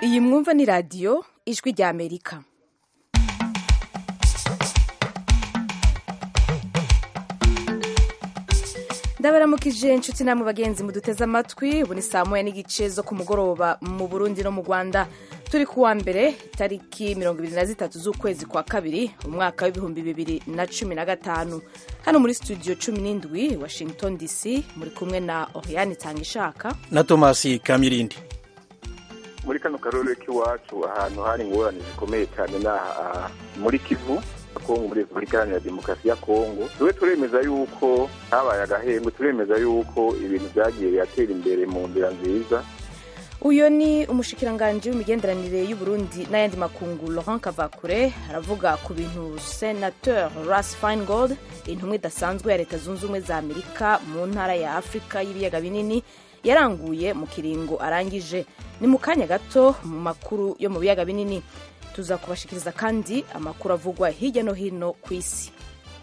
iyi mwumva ni radiyo ijwi rya amerika ndabaramukije inshuti namwe bagenzi muduteze amatwi ubu ni saa moya n'igice zo ku mugoroba mu burundi no mu rwanda turi ku wa mbere tariki mirongo ibiri na zitatu z'ukwezi kwa kabiri umwaka w'ibihumbi bibiri na cumi na gatanu hano muri studio cumi n'indwi washington dc muri kumwe na oriane itangishaka na tomasi kamirindi muri kano karere k'iwacu ahantu hari ingorane zikomeye cyane ni aha muri kivu kongo muri repubulika iharanira demokarasi ya kongo tube turemeza yuko habaye agahembwe turemeza yuko ibintu byagiye biratera imbere mu nzira nziza uyu ni umushikiranganji w'imigenderanire y'uburundi n'ayandi makungu laurent kavakure aravuga ku bintu senateur ras feingold intumwa idasanzwe ya leta zunze ubumwe za amerika mu ntara ya afurika y'ibiyaga binini yaranguye mu kiringo arangije ni mu kanya gato mu makuru yo mu biyaga binini tuza kubashikiriza kandi amakuru avugwa hirya no hino ku isi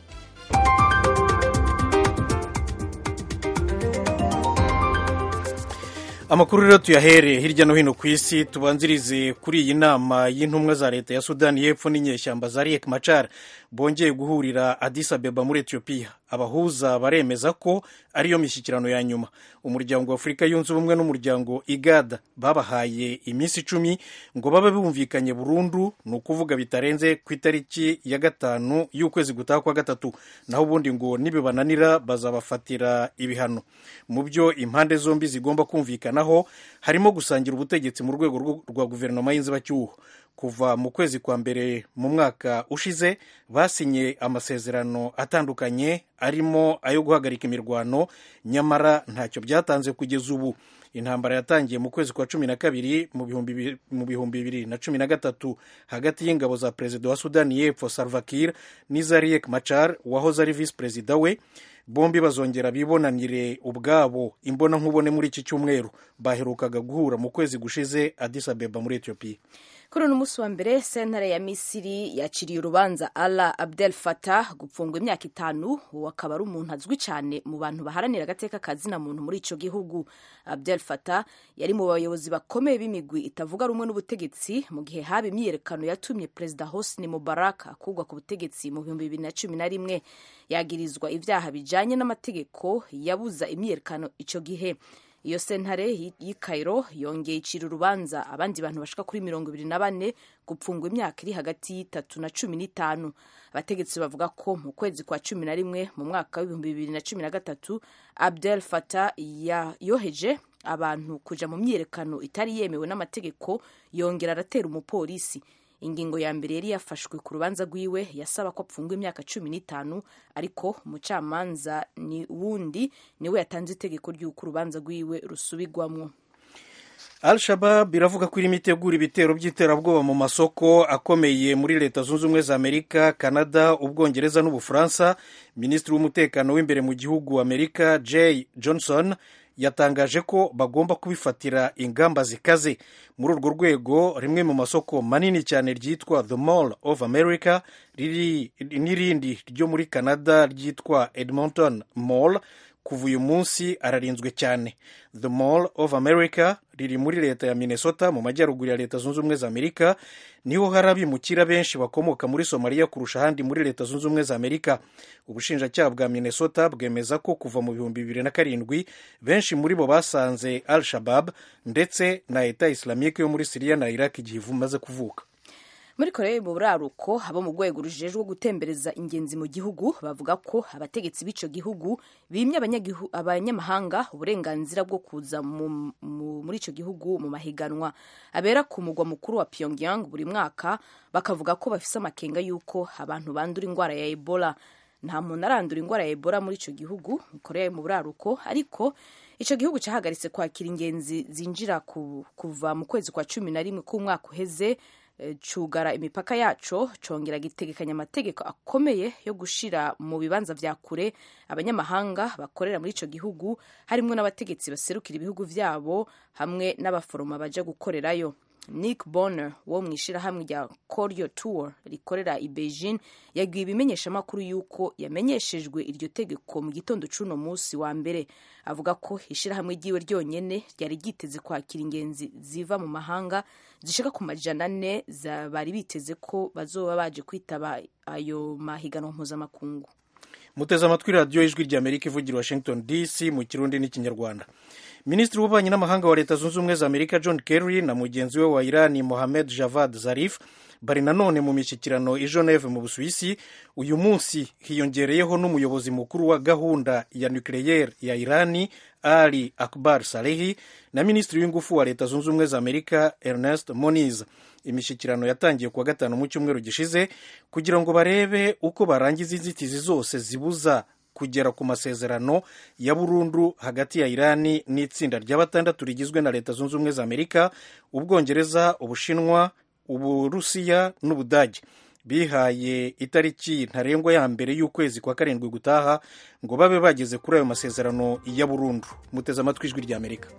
amakuru rero tuyahere hirya no hino ku isi tubanzirize kuri iyi nama y'intumwa za leta ya sudani y'epfo n'inyeshyamba za riek machar bongeye guhurira Addis Abeba muri etiyopiya abahuza baremeza ko ariyo mishyikirano ya nyuma umuryango wa afurika yunze ubumwe n'umuryango igada babahaye iminsi icumi ngo babe bumvikanye burundu ni ukuvuga bitarenze ku itariki ya gatanu y'ukwezi gutaha kwa gatatu naho ubundi ngo nibibananira bazabafatira ibihano mu byo impande zombi zigomba kumvikanaho harimo gusangira ubutegetsi mu rwego rwa guverinoma y'inzibacyuho kuva mu kwezi kwa mbere mu mwaka ushize basinye amasezerano atandukanye arimo ayo guhagarika imirwano nyamara ntacyo byatanze kugeza ubu intambara yatangiye mu kwezi kwa cumi na kabiri mu bihumbi bibiri na cumi na gatatu hagati y'ingabo za perezida wa sudani y'epfo salva kiir n'iza riek machar wahoze ari visi perezida we bombi bazongera bibonanire ubwabo imbona nkubone muri iki cyumweru baherukaga guhura mu kwezi gushize Addis Abeba muri etiyopiya kuri uno munsi wa mbere sentare ya misiri yaciriye urubanza ala abdel fatah gupfungwa imyaka itanu uwo akaba ari umuntu azwi cyane mu bantu baharanira agateka kazina muntu muri icyo gihugu abdel fatah yari mu bayobozi bakomeye b'imigwi itavuga rumwe n'ubutegetsi mu gihe haba imyiyerekano yatumye perezida hosni mubarak akugwa ku butegetsi mu bihumbi bibiri na cumi na rimwe yagirizwa ibyaha bijyanye n'amategeko yabuza imyiyerekano icyo gihe iyo sentare y'i Cairo yongeye icira urubanza abandi bantu bashika kuri mirongo ibiri na bane gupfungwa imyaka iri hagati y'itatu na cumi n'itanu abategetsi bavuga ko mu kwezi kwa cumi na rimwe mu mwaka w'ibihumbi bibiri na cumi na gatatu abdel fatah yoheje abantu kuja mu myiyerekano itari yemewe n'amategeko yongera aratera umupolisi ingingo ya mbere yari yafashwe ku rubanza rwiwe yasaba ko apfungwa imyaka cumi n'itanu ariko umucamanza ni wundi niwe yatanze itegeko ry'uko urubanza rwiwe rusubigwamwo al shabab iravuga ko irimo itegura ibitero by'iterabwoba mu masoko akomeye muri leta zunze ubumwe za amerika canada ubwongereza n'ubufaransa minisitiri w'umutekano w'imbere mu gihugu amerika jay johnson yatangaje ko bagomba kubifatira ingamba zikaze muri urwo rwego rimwe mu masoko manini cyane ryitwa the mall of america riri n'irindi ryo muri canada ryitwa edmonton mall kuva uyu munsi ararinzwe cyane the mall of america riri muri leta ya minnesota mu majyaruguru ya leta zunze ubumwe za amerika niho hari abimukira benshi bakomoka muri somaliya kurusha ahandi muri leta zunze ubumwe za amerika ubushinjacyaha bwa minnesota bwemeza ko kuva mu bihumbi bibiri na karindwi benshi muri bo basanze al shabab ndetse na leta islamike yo muri siriya na iraq igihe imaze kuvuka muri korea mu buraruko abo mu rwego rujejwe gutembereza ingenzi mu gihugu bavuga ko abategetsi b'icyo gihugu bimye abanyamahanga uburenganzira bwo kuza muri icyo gihugu mu mahiganwa abera ku mugwa mukuru wa pyongyang buri mwaka bakavuga ko bafise amakenga y'uko abantu bandura indwara ya ebola nta muntu arandura indwara ya ebola muri icyo gihugu korea mu buraruko ariko icyo gihugu cyahagaritse kwakira ingenzi zinjira kuva mu kwezi kwa cumi na rimwe k'umwaka uheze cugara imipaka yaco congera gitegekanya amategeko akomeye yo gushira mu bibanza vya kure abanyamahanga bakorera muri ico gihugu harimwo n'abategetsi baserukira ibihugu vyabo hamwe n'abaforoma baja gukorerayo nick bonner wo mu ishyirahamwe rya coryo tour rikorera i beijing yabwiye ibimenyeshamakuru y'uko yamenyeshejwe iryo tegeko mu gitondo c'uno munsi wa mbere avuga ko ishyirahamwe ryiwe ryonyene ryari ryiteze kwakira ingenzi ziva mu mahanga zishika ku majana ane bari biteze ko bazoba baje kwitaba ayo mahiganwa mpuzamakungu muteze amatwi radiyo ijwi rya amerika ivugira washington dc mu kirundi n'ikinyarwanda minisitiri w'ububanyi n'amahanga wa leta zunze ubumwe za amerika john kerry na mugenzi we wa irani mohamed javad zarif bari nanone mu mishyikirano i geneve mu busuwisi uyu munsi hiyongereyeho n'umuyobozi mukuru wa gahunda ya nucleaire ya irani ali akbar salehi na minisitiri w'ingufu wa leta zunze ubumwe za amerika ernest moniz imishyikirano yatangiye kuwa gatanu mu cyumweru gishize kugira ngo barebe uko barangiza inzitizi zose zibuza kugera ku masezerano ya burundu hagati ya irani n'itsinda rya batandatu rigizwe na leta zunze ubumwe za amerika ubwongereza ubushinwa uburusiya n'ubudage bihaye itariki ntarengwa ya mbere y'ukwezi kwa karindwi gutaha ngo babe bageze kuri ayo masezerano ya burundu muteze amatwi ijwi rya amerika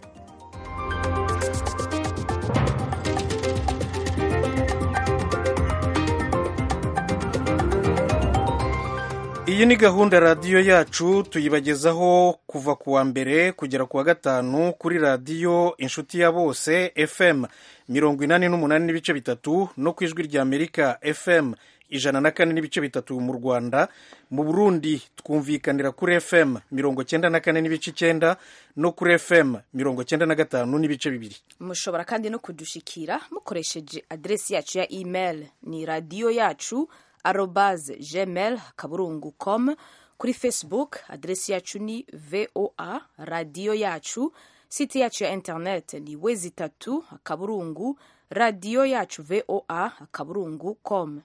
iyi ni gahunda radiyo yacu tuyibagezaho kuva ku wa mbere kugera ku wa gatanu kuri radiyo inshuti ya bose fm mirongo inani n'umunani n'ibice bitatu no ku ijwi rya amerika fm ijana na kane n'ibice bitatu mu rwanda mu burundi twumvikanira kuri fm mirongo cyenda na kane n'ibice icyenda no kuri fm mirongo cyenda na gatanu n'ibice bibiri mushobora kandi no kudushikira mukoresheje aderesi yacu ya email ni radiyo yacu arobase gmail kaburungu com kuri facebook aderesi yacu ni voa radiyo yacu site yacu ya internet ni wezi itatu akaburungu radiyo yacu voa akaburungu com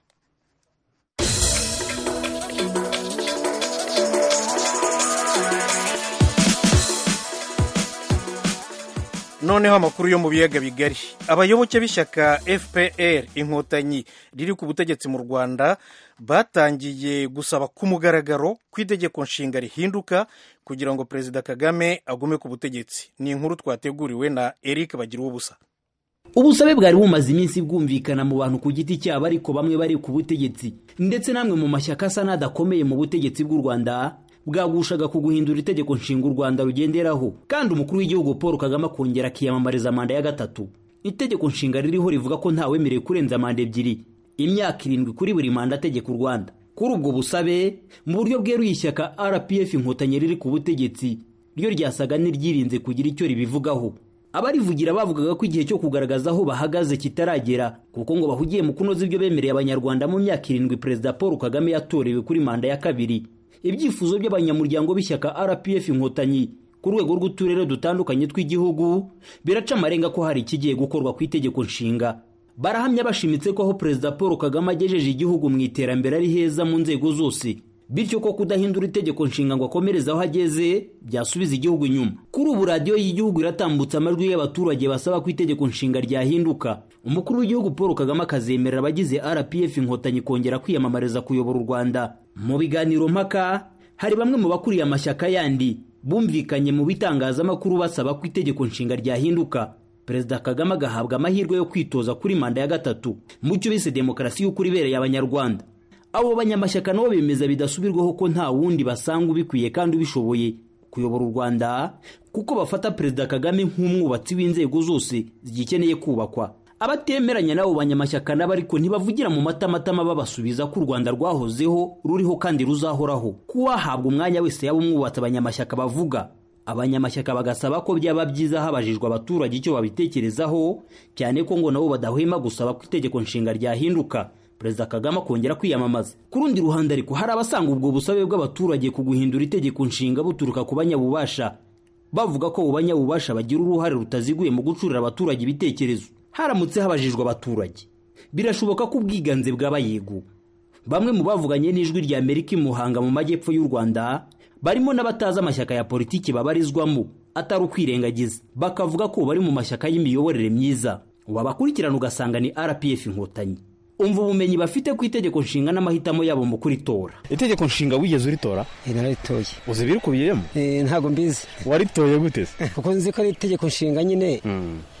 noneho amakuru yo mu biyaga bigari abayoboke b'ishyaka fpr inkotanyi riri ku butegetsi mu rwanda batangiye gusaba ku mugaragaro ko itegeko nshinga rihinduka kugira ngo perezida kagame agume ku butegetsi ni inkuru twateguriwe na eric bagira ubusa ubusabe bwari bumaze iminsi bwumvikana mu bantu ku giti cyabo ariko bamwe bari ku butegetsi ndetse namwe mu mashyaka asa n'adakomeye mu butegetsi bw'u rwanda bwagushaga ku guhindura itegeko nshinga u rwanda rugenderaho kandi umukuru w'igihugu paul kagame akongera akiyamamariza manda ya gatatu itegeko nshinga ririho rivuga ko ntawemerewe kurenza manda ebyiri imyaka irindwi kuri buri manda ategeka u rwanda kuri ubwo busabe mu buryo bweruye ishyaka rpf inkotanyi riri ku butegetsi ryo ryasaga n'iryirinze kugira icyo ribivugaho abarivugira bavugaga ko igihe cyo kugaragaza aho bahagaze kitaragera kuko ngo bahugiye mu kunoza ibyo bemereye abanyarwanda mu myaka irindwi perezida paul kagame yatorewe kuri manda ya kabiri ibyifuzo by'abanyamuryango b'ishyaka rpf inkotanyi ku rwego rw'uturere dutandukanye tw'igihugu biraca amarenga ko hari ikigiye gukorwa ku itegeko nshinga barahamya bashimitse ko aho perezida paul kagame agejeje igihugu mu iterambere ari heza mu nzego zose bityo ko kudahindura itegeko nshinga ngo akomereze aho ageze byasubiza igihugu inyuma kuri ubu radiyo y'igihugu iratambutsa amajwi y'abaturage basaba ko itegeko nshinga ryahinduka umukuru w'igihugu paul kagame akazemerera abagize rpf inkotanyi kongera kwiyamamariza kuyobora u rwanda mu biganiro mpaka hari bamwe mu bakuriye amashyaka yandi bumvikanye mu bitangazamakuru basaba ko itegeko nshinga ryahinduka perezida kagame agahabwa amahirwe yo kwitoza kuri manda ya gatatu mu cyo bise demokarasi y'ukuri ibereye abanyarwanda abo banyamashyaka nabo bemeza bidasubirwaho ko nta wundi basanga ubikwiye kandi ubishoboye kuyobora u rwanda kuko bafata perezida kagame nk'umwubatsi w'inzego zose zigikeneye kubakwa abatemeranya n'abo banyamashyaka nabo ariko ntibavugira mu matamatama babasubiza ko u rwanda rwahozeho ruriho kandi ruzahoraho kuwahabwa umwanya wese yaba umwubatsi abanyamashyaka bavuga abanyamashyaka bagasaba ko byaba byiza habajijwe abaturage icyo babitekerezaho cyane ko ngo nabo badahwema gusaba ko itegeko nshinga ryahinduka perezida kagame akongera kwiyamamaza ku rundi ruhande ariko hari abasanga ubwo busabe bw'abaturage ku guhindura itegeko nshinga buturuka ku banyabubasha bavuga ko abo banyabubasha bagira uruhare rutaziguye mu gucurira abaturage ibitekerezo haramutse habajijwe abaturage birashoboka ko ubwiganze bwaba yego bamwe mu bavuganye n'ijwi rya amerika i muhanga mu majyepfo y'u rwanda barimo n'abatazi amashyaka ya politiki babarizwamo atari ukwirengagiza bakavuga ko bari mu mashyaka y'imiyoborere myiza wabakurikirana ugasanga ni rpf inkotanyi umva ubumenyi bafite ku itegeko nshinga n'amahitamo yabo mu kuritora itegeko nshinga wigeze uritora nararitoye uzi ibirikubiyemo ntabwo mbizi waritoye gute se kuko nzi ko ari itegeko nshinga nyine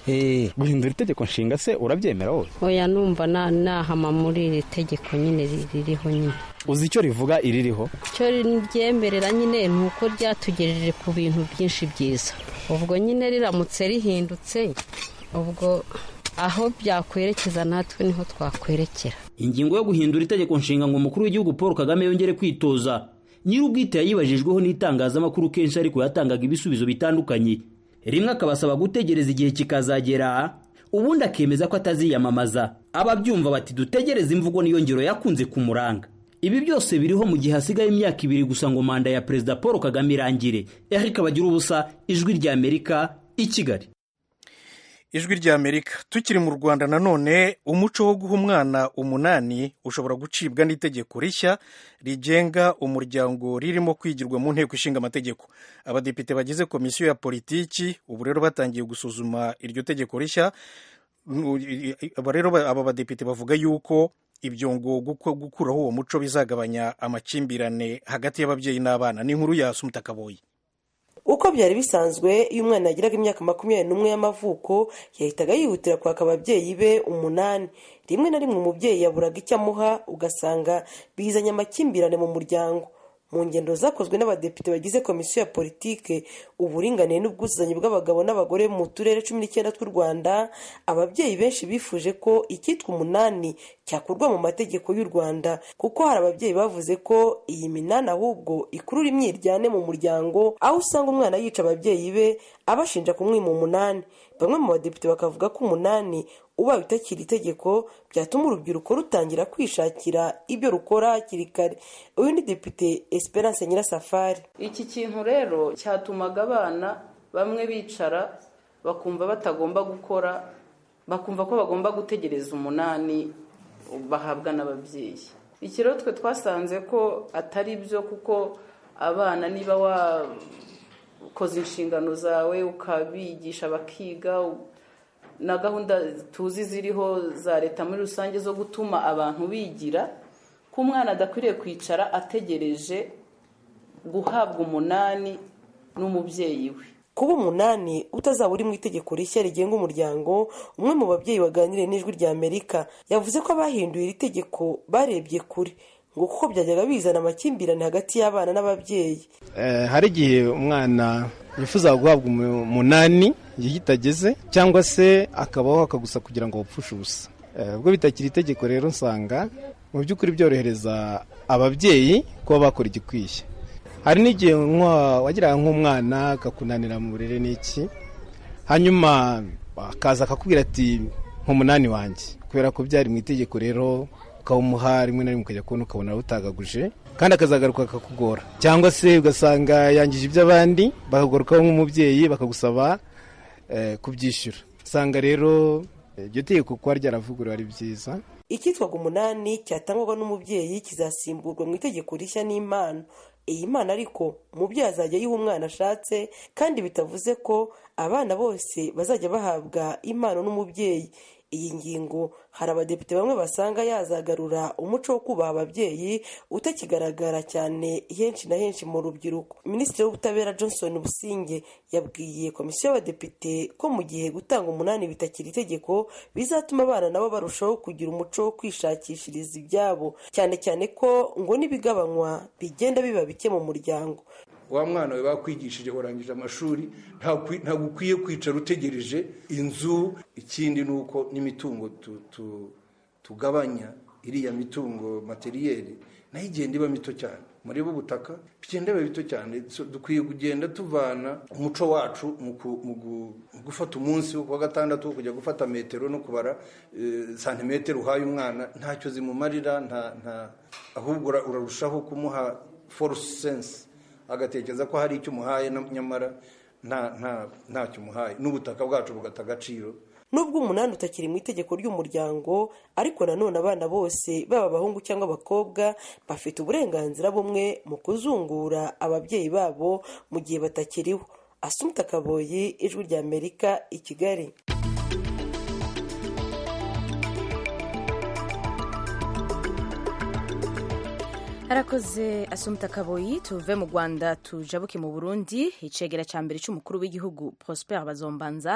Eh, guhindura itegeko nshinga se urabyemera wowe oya numva na- nahama muri iri tegeko nyine ri- ririho nyine uzi icyo rivuga iririho icyo ryemerera nyine ni uko ryatugejeje ku bintu byinshi byiza ubwo nyine riramutse rihindutse ubwo aho byakwerekeza natwe niho twakwerekera ingingo yo guhindura itegeko nshinga ngo umukuru w'igihugu paul kagame yongere kwitoza nyir'ubwite yayibajijweho n'itangazamakuru kenshi ariko yatangaga ibisubizo bitandukanye rimwe akabasaba gutegereza igihe kikazagera ubundi akemeza ko ataziyamamaza ababyumva bati dutegereze imvugo niyo ngiro yakunze kumuranga ibi byose biriho mu gihe hasigaye imyaka ibiri gusa ngo manda ya perezida paul kagame irangire eric bagira ubusa ijwi ry'amerika i kigali ijwi ry'amerika tukiri mu rwanda nanone umuco wo guha umwana umunani ushobora gucibwa n'itegeko rishya rigenga umuryango ririmo kwigirwa mu nteko ishinga amategeko abadepite bagize komisiyo ya politiki ubu rero batangiye gusuzuma iryo tegeko rishya aba rero aba badepite bavuga yuko ibyo ngo guko- gukuraho uwo muco bizagabanya amakimbirane hagati y'ababyeyi n'abana ni inkuru ya sumutakaboyi uko byari bisanzwe iyo umwana yagiraga imyaka makumyabiri n'umwe y'amavuko yahitaga yihutira kwaka ababyeyi be umunani rimwe na rimwe umubyeyi yaburaga icyo amuha ugasanga bizanye amakimbirane mu muryango mu ngendo zakozwe n'abadepite bagize komisiyo ya politike uburinganire n'ubwuzuzanye bw'abagabo n'abagore mu turere cumi n'icyenda tw'u rwanda ababyeyi benshi bifuje ko icyitwa umunani cyakurwa mu mategeko y'u rwanda kuko hari ababyeyi bavuze ko iyi minani ahubwo ikurura imyiryane mu muryango aho usanga umwana yica ababyeyi be abashinja kumwima umunani bamwe mu badepite bakavuga ko umunani ubaye utakiri itegeko byatuma urubyiruko rutangira kwishakira ibyo rukora hakiri kare uyu ni depite esperance nyirasafari iki kintu rero cyatumaga abana bamwe bicara bakumva batagomba gukora bakumva ko bagomba gutegereza umunani bahabwa n'ababyeyi iki rero twe twasanze ko atari byo kuko abana niba wakoze inshingano zawe ukabigisha bakiga na gahunda tuzi ziriho za leta muri rusange zo gutuma abantu bigira ko umwana adakwiriye kwicara ategereje guhabwa umunani n'umubyeyi we kuba umunani utazaba uri mu itegeko rishya rigenga umuryango umwe mu babyeyi baganiriye n'ijwi rya amerika yavuze ko abahinduye iri tegeko barebye kure ngo kuko byajyaga bizana amakimbirane hagati y'abana n'ababyeyi Eh, hari igihe umwana yifuza guhabwa umu- umunani igihe kitageze cyangwa se akabaho akagusa kugira ngo bapfushe ubusa Eh, ubwo bitakiri itegeko rero nsanga mu by'ukuri byorohereza ababyeyi kuba bakora igikwiye hari n'igihe nk'uwa- wagiraga nk'umwana akakunanira mu burere n'iki hanyuma akaza akakubwira ati nk'umunani wanjye kubera ko byari mu itegeko rero ukawumuha rimwe na rimwe ukajya kubona ukabona arawutagaguje kandi akazagaruka akakugora cyangwa se ugasanga yangije iby'abandi bakagarukaho nk'umubyeyi bakagusaba eh, kubyishyura usanga rero eh, iryo tegeko kuba ryaravuguruwe ari byiza icyitwaga umunani cyatangwaga n'umubyeyi kizasimburwa mu itegeko rishya n'impano iyi mpano ariko umubyeyi azajya ayiha umwana ashatse kandi bitavuze ko abana bose bazajya bahabwa impano n'umubyeyi iyi ngingo hari abadepite bamwe basanga yazagarura umuco wo kubaha ababyeyi utakigaragara cyane henshi na henshi mu rubyiruko minisitiri w'ubutabera johnson businge yabwiye komisiyo y'abadepite ko mu gihe gutanga umunani bitakiri itegeko bizatuma abana nabo barushaho kugira umuco wo kwishakishiriza ibyabo cyane cyane ko ngo n'ibigabanywa bigenda biba bike mu muryango wa mwana we bakwigishije warangije amashuri ntabwo ntabwo ukwiye kwicara utegereje inzu ikindi ni uko n'imitungo tu- tu- tugabanya iriya mitungo materiyeri nayo igenda iba mito cyane murebe ubutaka bigenda biba bito cyane So, dukwiye kugenda tuvana umuco wacu mu ku- mu gu- mu gufata umunsi wo kuwa gatandatu wo kujya gufata metero no kubara eh, santimetero uhaye umwana ntacyo zimumarira nta nta ahubwo ura- urarushaho kumuha force sense agatekereza ko hari icyo umuhaye na- nyamara nta nta ntacyo umuhaye n'ubutaka bwacu bugata agaciro nubwo umunani utakiri mu itegeko ry'umuryango ariko nanone abana bose baba abahungu cyangwa abakobwa bafite uburenganzira bumwe mu kuzungura ababyeyi babo mu gihe batakiriho asumta kaboyi ijwi rya amerika i kigali arakoze asumta kaboyi tuve mu rwanda tujabuke mu burundi icegera cya mbere cy'umukuru w'igihugu prosper bazombanza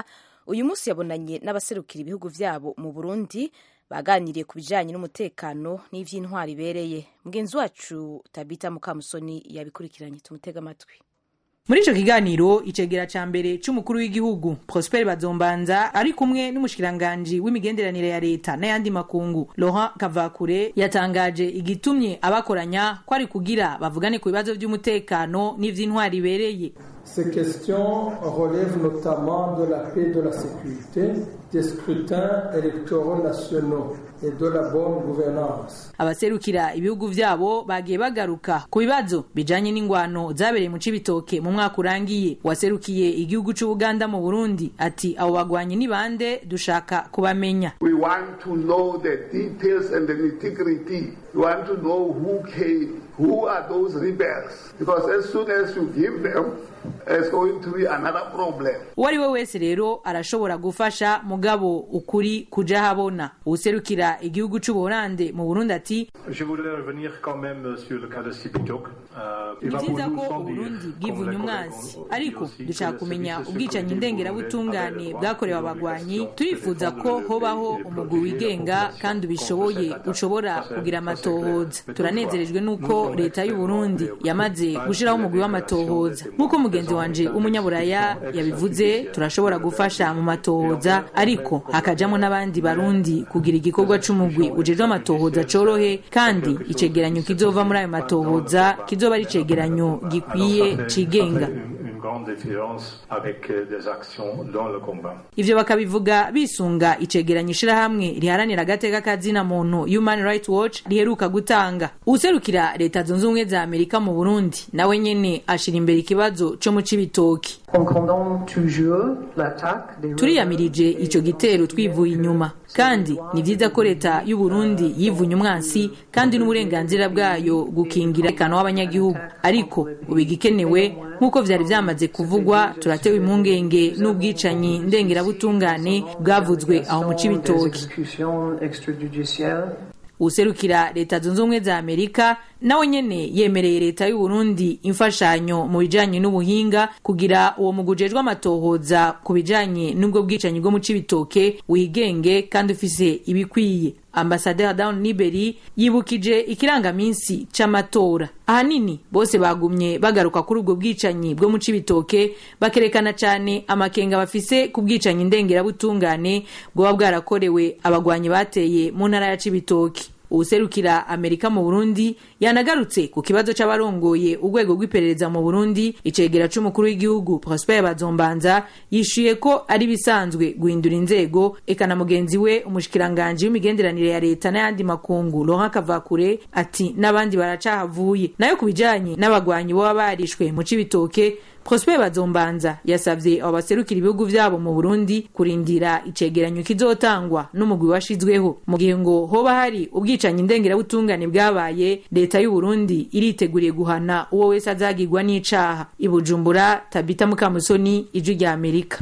uyu munsi yabonanye n'abaserukira ibihugu vyabo mu burundi baganiriye ku bijanye n'umutekano n'ivy'intwari ibereye mugenzi wacu tabita mukamusoni yabikurikiranye tumutega amatwi muri ico kiganiro icegera ca mbere c'umukuru w'igihugu prosper bazombanza ari kumwe n'umushikiranganji w'imigenderanire ya leta n'ayandi makungu laurent kavakure yatangaje igitumye abakoranya ko ari kugira bavugane ku bibazo vy'umutekano n'ivy'intwari ibereye Ces questions relèvent notamment de la paix et de la sécurité, des scrutins électoraux nationaux et de la bonne gouvernance. abaserukira ibihugu vyabo bagiye bagaruka ku bibazo bijanye n'ingwano zabereye mu cibitoke mu mwaka urangiye waserukiye igihugu c'ubuganda mu burundi ati abo bagwanyi ni bande dushaka kubamenya We want to know the details and the nitty-gritty. We want to know who came, who are those rebels. Because as soon as you give them, it's going to be another problem. uwo ari we wese rero arashobora gufasha mugabo ukuri kuja habona uwuserukira igihugu c'ubuholande mu burundi ati Je voudrais revenir quand même sur le cas de Sipitok. Euh, ni vyiza ko uburundi bwivunye umwansi ariko dushaka kumenya ubwicanyi ndengerabutungane bwakorewe abagwanyi turifuza ko hobaho umugwi wigenga kandi ubishoboye ushobora kugira amatohoza turanezerejwe n'uko leta y'uburundi yamaze gushiraho umugwi w'amatohoza nk'uko mugenzi wanje w'umunyaburaya yabivuze turashobora gufasha mu matohoza ariko hakajamo n'abandi barundi kugira igikorwa c'umugwi ujejwe amatohoza corohe kandi icegeranyo kizova muri ayo matohoza kizoba ari icegeranyo gikwiye cigenga Une grande différence avec euh, des actions dans le combat. ivyo bakabivuga bisunga icegeranyo ishirahamwe riharanira agateka kazina muntu human rights watch riheruka gutanga uwuserukira leta zunze ubumwe za amerika mu burundi nawe nyene ashira imbere ikibazo co mu cibitoki turiyamirije ico gitero twivuye inyuma kandi ni vyiza ko leta y'u Burundi yivunye umwansi kandi n'uburenganzira bwayo gukingira ekano w'abanyagihugu ariko ubu igikenewe nk'uko vyari vyamaze kuvugwa turatewe impungenge n'ubwicanyi ndengerabutungane bwavuzwe aho mu cibitoki userukira leta zunze ubumwe za amerika nawe nyene yemereye leta y'u Burundi imfashanyo mu bijanye n'ubuhinga kugira uwo mugwi ujejwe amatohoza ku bijanye n'ubwo bwicanyi bwo mu cibitoke wigenge kandi ufise ibikwiye ambasaderi down niberi yibukije ikirangaminsi c'amatora ahanini bose bagumye bagaruka kuri ubwo bwicanyi bwo mu cibitoke bakerekana cane amakenga bafise ku bwicanyi ndengerabutungane bwoba bwarakorewe abagwanyi bateye mu ntara ya cibitoke uwuserukira amerika mu burundi yanagarutse ku kibazo c'abarongoye urwego rw'iperereza mu burundi icegera c'umukuru w'igihugu prosper bazombanza yishuye ko ari bisanzwe guhindura inzego eka na mugenzi we umushikiranganji w'imigenderanire ya leta n'ayandi makungu laurent kavakure ati n'abandi baracahavuye nayo ku bijanye n'abagwanyi boba barishwe mu cibitoke prosper bazombanza yasavye abo baserukira ibihugu vyabo mu burundi kurindira icegeranyo kizotangwa n'umugwi washizweho mu gihe ngo hoba hari ubwicanyi ndengerabutungane bwabaye leta y'u burundi iriteguriye guhana uwo wese azagirwa n'icaha i bujumbura tabita mukamusoni ijwi rya amerika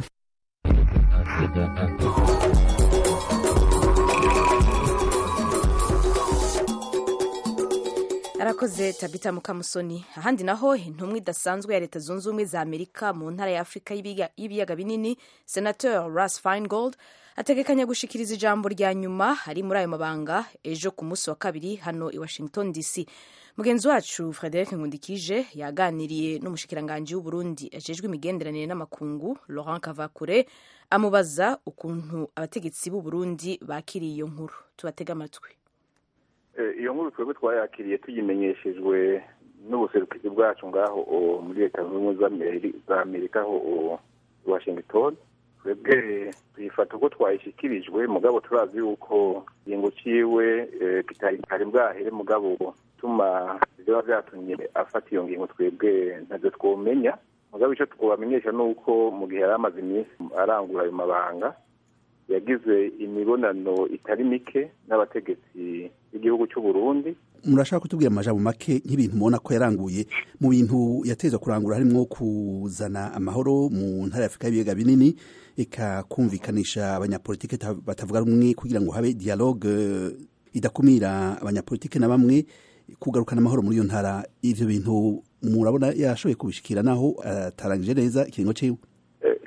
arakoze tabita mukamusoni ahandi naho intumwa idasanzwe ya leta zunze ubumwe za amerika mu ntara ya afurika y'ibiga- y'ibiyaga binini senateur ras feingold ategekanya gushikiriza ijambo rya nyuma ari muri ayo mabanga ejo ku munsi wa kabiri hano i washington dc mugenzi wacu frederic nkundikije yaganiriye n'umushikiranganji w'uburundi ajejwe imigenderanire n'amakungu laurent kavakure amubaza ukuntu abategetsi b'uburundi bakiriye iyo nkuru tubatege amatwi Eh, iyo nkuru twebwe twayakiriye tuyimenyeshejwe n'ubuserukizi bwacu ngaho o, muri leta zunze ubumwe z'Ameri- za amerika aho o, i washington twebwe tuyifata uko twayishyikirijwe mugabo turazi yuko ingingo ciwe eh, kitari kitari bwahere mugabo tuma biba vyatumye afata iyo ngingo twebwe ntavyo twomenya mugabo ico twobamenyesha ni uko mu gihe yari amaze iminsi arangura ayo mabanga yagize imibonano itari mike n'abategetsi b'igihugu cy'u Burundi murashaka kutubwira amajambo make nk'ibintu mubona ko yaranguye mu bintu yateza kurangura harimo kuzana amahoro mu ntara ya afurika y'ibiyaga binini ikakumvikanisha abanyapolitike ta- batavuga rumwe kugira ngo habe dialogue eh, idakumira abanyapolitike na bamwe kugarukana amahoro muri iyo ntara ivyo bintu murabona yashoboye kubishikira naho atarangije neza ikiringo ciwe Eh,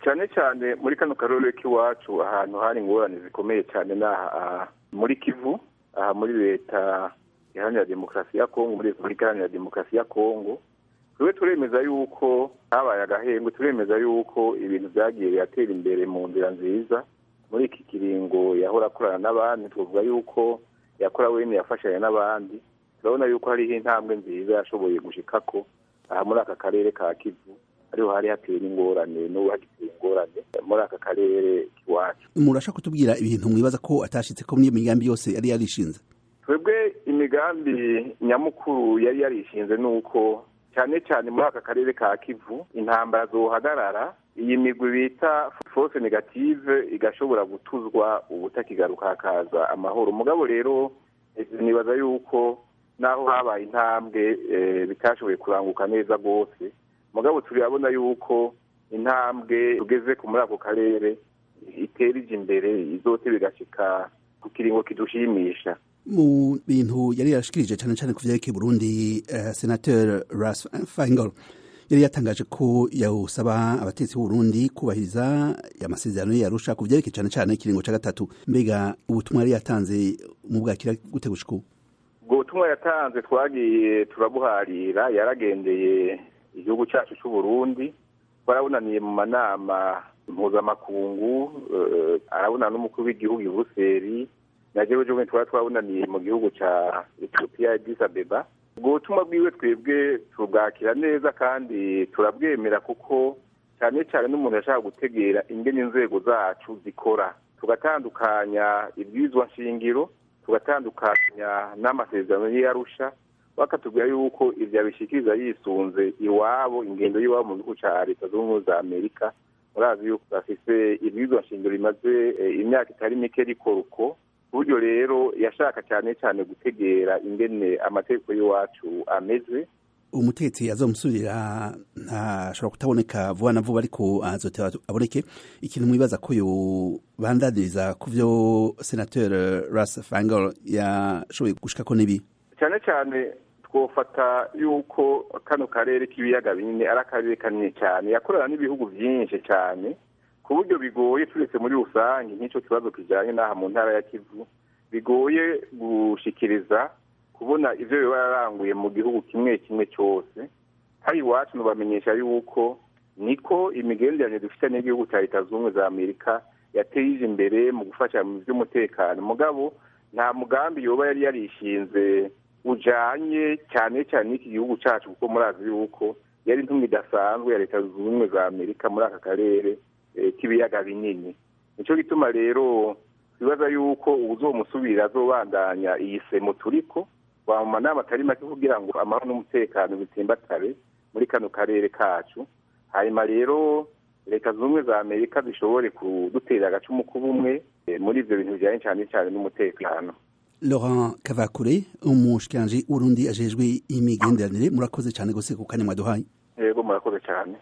cyane cyane muri kano karere k'iwacu ahantu hari ingorane zikomeye cyane n'aha muri kivu aha muri leta iharanira demokarasi ya kongo muri repubulika iharanira demokarasi ya kongo tube turemeza yuko habaye agahembwe turemeza yuko ibintu byagiye biratera imbere mu nzira nziza muri iki kiringo yahora akorana n'abandi tuvuga yuko yakora wene yafashanya n'abandi turabona yuko hariho intambwe nziza yashoboye gushikako aha muri aka karere ka kivu ariho hari hateye ingorane n'ubu hagiteye ingorane muri aka karere k'iwacu murashaka kutubwira ibintu mwibaza ko atashitse ko n'iyo migambi yose yari yarishinze twebwe imigambi nyamukuru yari yarishinze ni uko cyane cyane muri aka karere ka kivu intambara zohagarara iyi migwi bita force negative igashobora gutuzwa ubutakigaruka hakaza amahoro umugabo rero nibaza yuko naho habaye intambwe bitashoboye kuranguka neza rwose mugabo turabona yuko intambwe tugeze ku muri ako karere itera ije imbere izote bigashyika ku kiringo kidushimisha mu bintu yari yarashikirije cyane cyane ku byerekeye Burundi uh, senateur Ras Fangol yari yatangaje ko yawusaba abatetsi b'Uburundi kubahiriza amasezerano yarusha ku byerekeye cyane cyane ikiringo cya gatatu mbega ubutumwa yari yatanze mu bwakira gute gushika ubu ubwo butumwa yatanze twagiye turabuharira yaragendeye igihugu cyacu cy'u Burundi twarabunaniye mu manama mpuzamakungu uh, arabona n'umukuru w'igihugu i Buruseli na jewe jewe twari twabunaniye mu gihugu ca Ethiopia Addis Abeba ubwo butumwa bwiwe twebwe tubwakira neza kandi turabwemera kuko cyane cyane n'umuntu yashaka gutegera ingene inzego zacu zikora tugatandukanya ibwirizwa nshingiro tugatandukanya n'amasezerano y'iyarusha bakatubwira yuko ibyo abishikiriza yisunze iwabo ingendo y'iwabo mu gihugu cya leta zunze ubumwe za amerika murazi yuko bafise ibwirizwa nshingiro rimaze imyaka itari mike rikora uko buryo rero yashaka cyane cyane gutegera ingene amategeko y'iwacu ameze umutegetsi azomusubirira ntashobora kutaboneka vuba na vuba ariko azoteba aboneke ikintu mwibaza ko yobandaniriza ku byo senateur ras fangol yashoboye gushikako n'ibi cyane cyane twofata yuko kano karere k'ibiyaga binini ari akarere kanini cyane yakorana n'ibihugu byinshi cyane ku buryo bigoye turetse muri rusange nk'icyo kibazo kijyanye n'aha mu ntara ya kivu bigoye gushikiriza kubona ibyo biba yaranguye mu gihugu kimwe kimwe cyose hari iwacu ntubamenyesha yuko niko imigenderanire dufite n'igihugu cya leta zunze ubumwe za amerika yateje imbere mu gufasha mu by'umutekano mugabo nta mugambi yoba yari yarishinze ujanye cyane cyane n'iki gihugu cyacu kuko murazi yuko yari intumwa idasanzwe ya leta zunze ubumwe za amerika muri aka karere k'ibiyaga binini nicyo gituma rero twibaza yuko uzomusubira azobandanya iyi semo turiko mu manama atari make kugira ngo amahoro n'umutekano bitsimbatare muri kano karere kacu hanyuma rero leta zunze ubumwe za amerika zishobore kudutera agacumu k'ubumwe muri ibyo bintu bijyanye cyane cyane n'umutekano laurent kavakure umushikiranji w'urundi ajejwe imigenderanire murakoze cyane gose ku kanya mwaduhaye yego murakoze cyane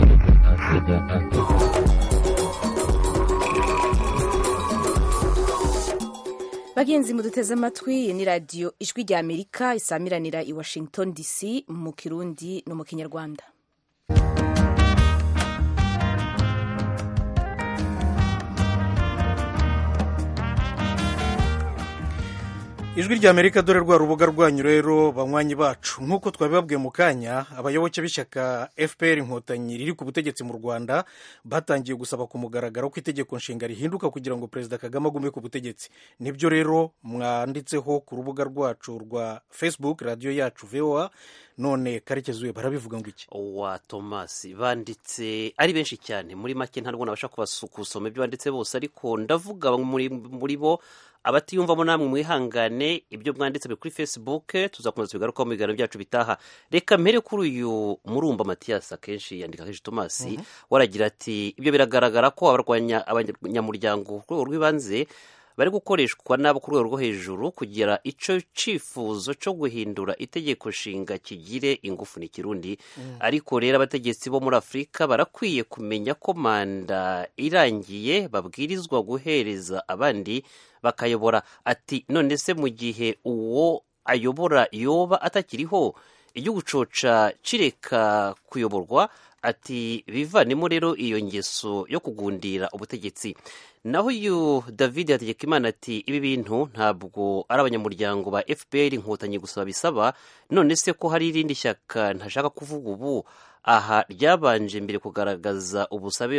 bagenzi muduteze amatwi iyi ni radiyo ijwi rya amerika isamiranira i washington dc mu kirundi no mu kinyarwanda ijwi rya amerika dore rwa rubuga rwanyu rero banywanyi bacu nk'uko twabibabwiye mu kanya abayoboke b'ishyaka fpr inkotanyi riri ku butegetsi mu rwanda batangiye gusaba ku mugaragaro ko itegeko nshinga rihinduka kugira ngo perezida kagame agume ku butegetsi nibyo rero mwanditseho ku rubuga rwacu rwa facebook radiyo yacu voa none karekezi we barabivuga ngo iki wa tomasi banditse ari benshi cyane muri make ntabwo nabasha kusoma ibyo banditse bose ariko ndavuga muri bo abatiyumvamo namwe mwihangane ibyo mwanditse biri kuri facebook tuzakomeza tubigarukaho mu biganiro byacu bitaha reka mpere kuri uyu murumba matiyasi akenshi yandika kenshi tomasi waragira ati ibyo biragaragara ko abarwanya abanyamuryango ku rwego rw'ibanze bari gukoreshwa nabo ku rwego rwo hejuru kugira icyo cyifuzo cyo guhindura itegeko nshinga kigire ingufu ni kirundi ariko rero abategetsi bo muri afurika barakwiye kumenya ko manda irangiye babwirizwa guhereza abandi bakayobora ati none se mu gihe uwo ayobora yoba atakiriho igihugu coca kireka kuyoborwa ati bivanemo rero iyo ngeso yo kugundira ubutegetsi naho uyu david hategekimana ati ibi bintu ntabwo ari abanyamuryango ba fpr inkotanyi gusa babisaba none se ko hari irindi shyaka ntashaka kuvuga ubu aha ryabanje mbere kugaragaza ubusabe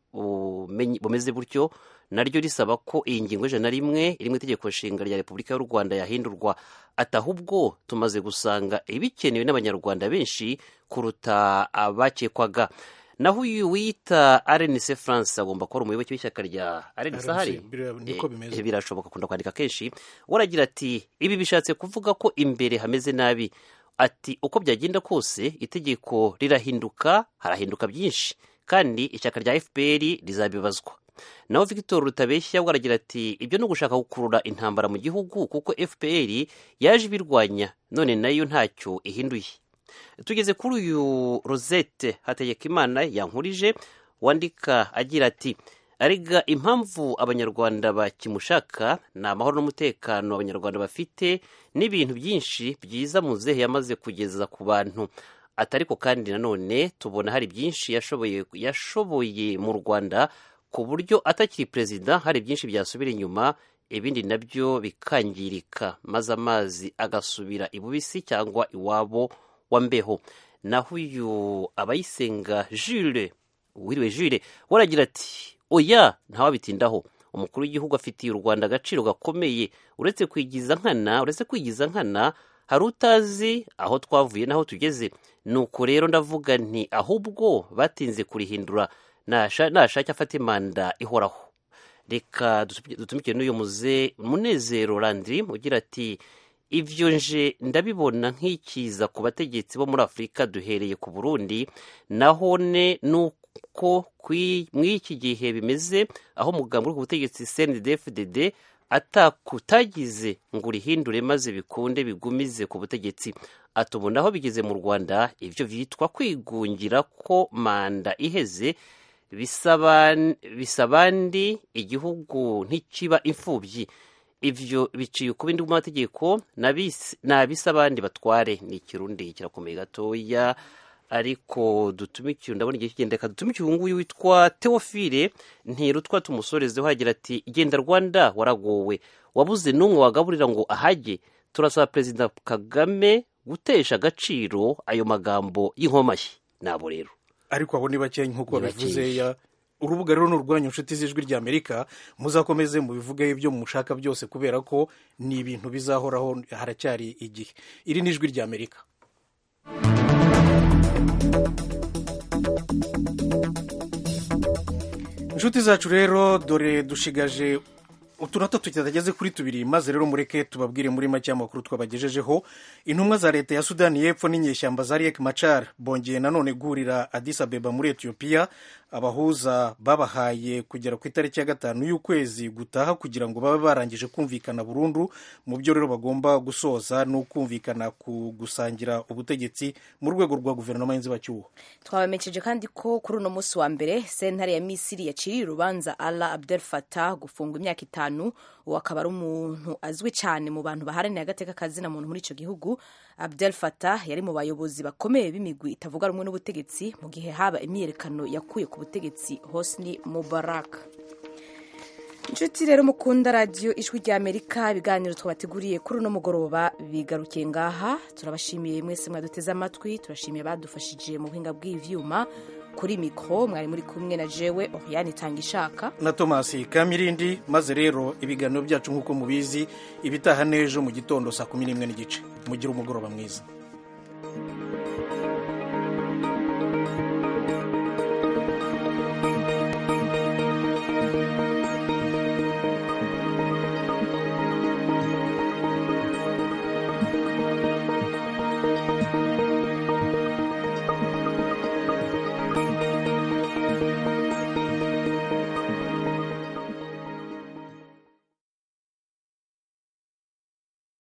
bumeze butyo naryo risaba ko iyi ngingo ijana na rimwe iri mu itegeko nshinga rya repubulika y'u rwanda yahindurwa ati ahubwo tumaze gusanga ibikenewe n'abanyarwanda benshi kuruta abakekwaga naho uyu wiyita rnc france agomba kuba ari umuyoboke w'ishyaka rya rnc ahari birashoboka akunda kwandika kenshi waragira ati ibi bishatse kuvuga ko imbere hameze nabi ati uko byagenda kose itegeko rirahinduka harahinduka byinshi kandi ishyaka rya fpr rizabibazwa naho victor rutabeshya we aragira ati ibyo ni ugushaka gukurura intambara mu gihugu kuko fpr yaje ibirwanya none nayo ntacyo ihinduye tugeze kuri uyu rosette hategekimana yankurije wandika agira ati arega impamvu abanyarwanda bakimushaka ni amahoro n'umutekano abanyarwanda bafite n'ibintu byinshi byiza muzehe yamaze kugeza ku bantu atariko kandi nanone tubona hari byinshi yashoboye yashoboye mu rwanda ku buryo atakiri perezida hari byinshi byasubira inyuma ibindi nabyo bikangirika maze amazi agasubira ibubisi cyangwa iwabo wa mbeho naho uyu abayisenga jule wiriwe jule waragira ati oya ntawabitindaho umukuru w'igihugu afitiye u rwanda agaciro gakomeye uretse kwigiza nkana uretse kwigiza nkana hari utazi aho twavuye n'aho tugeze nuko rero ndavuga nti ahubwo batinze kurihindura nashake afate manda ihoraho reka dutumikire n'uyu muze munezero landiri ugira ati ibyo nje ndabibona nk'ikiza ku bategetsi bo muri afurika duhereye ku burundi nahone nuko muri iki gihe bimeze aho umugambi uri ku butegetsi cndfdd atakutagize ngo urihindure maze bikunde bigumize ku butegetsi atubona aho bigeze mu rwanda ibyo byitwa kwigungira ko manda iheze bisabandi igihugu ntikiba imfubyi ibyo biciye ku bindi mategeko nabisa abandi batware ni ikirundi kirakomeye gatoya ariko dutumikire ndabona igihe kigenda reka dutumikire uyu nguyu witwa teofile ntirutwa tumusorezeho hagira ati genda rwanda waragowe wabuze n'umwe wagaburira ngo ahage turasaba perezida kagame gutesha agaciro ayo magambo y'inkomashyi nabo rero ariko abo ni bakeya nk'uko babivuze ya urubuga rero ni urwanyu inshuti z'ijwi ry'amerika muzakomeze mubivugeho ibyo mushaka byose kubera ko ni ibintu bizahoraho haracyari igihe iri ni ijwi ry'amerika inshuti zacu rero dore dushigaje utunota tutageze kuri tubiri maze rero mureke tubabwire muri make amakuru twabagejejeho intumwa za leta ya sudani y'epfo n'inyeshyamba za riek machar bongeye nanone guhurira addis abeba muri etiyopiya abahuza babahaye kugera ku itariki ya gatanu y'ukwezi gutaha kugira ngo babe barangije kumvikana burundu mu byo rero bagomba gusoza no kumvikana ku gusangira ubutegetsi mu rwego rwa guverinoma y'inzibacyuho twabamenyesheje kandi ko kuri uno munsi wa mbere sentare ya misiri yaciriye urubanza ala abdel fatah gufungwa imyaka itanu uwo akaba ari umuntu azwi cyane mu bantu baharanira agateka kazina muntu muri icyo gihugu abdel fatah yari mu bayobozi bakomeye b'imigwi itavuga rumwe n'ubutegetsi mu gihe haba imyiyerekano yakuye ku butegetsi hosni mubarak inshuti rero mukunda radiyo ijwi rya amerika ibiganiro twabateguriye kuri uno mugoroba bigarukiye ngaha turabashimiye mwese mwaduteze amatwi turashimiye badufashije mu buhinga bw'ivyuma kuri mikoro mwari muri kumwe na jewe oriyani itanga ishaka na tomasi kamirindi maze rero ibiganiro byacu nk'uko mubizi ibitaha n'ejo mu gitondo saa kumi n'imwe n'igice mugire umugoroba mwiza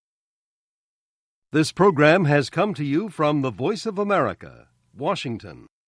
This program has come to you from the Voice of America, Washington.